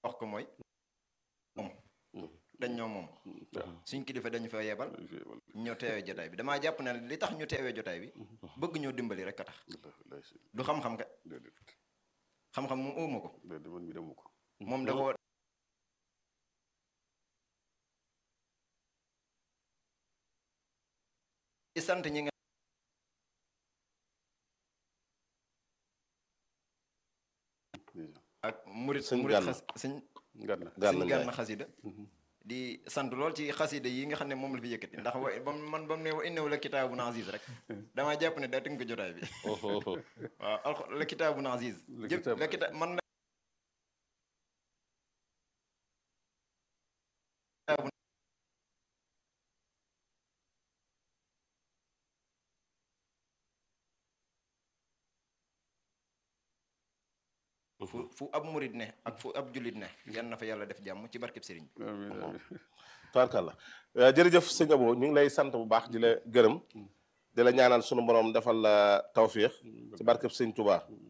wax ko mooy moom dañ ñoo moom suñ kilifa dañu fa yebal ñoo teewee jotaay bi damaa jàpp ne li tax ñu teewee jotaay bi bëgg ñoo dimbali rek a tax du xam-xam ka xam-xam moom ëwma ko moom da ko di sant ñi nga ak murit Sëñ murit Gana. xas sëñ Gana sëñ Njaay. Gana xasida di sant lool ci xasida yi nga xam ne moom la fi yëkkati ndax wa ba mu- man ba mu ne wa innahu la kitaabun aziz rek damaa jàpp ne daa tënk jotaay bi waaw alxu la kitaabun aziz La jëpp kitaab- la kita man na kitaabun fu fu ab murit ne ak fu ab jullit ne yal na fa yàlla def jàmm ci barkeb sëriñ bi tubaarkàlla Euh, jërëjëf sëñ Abo ñu ngi lay sant bu baax di la gërëm di la ñaanal sunu borom defal la tawfiix ci barkeb sëñ Touba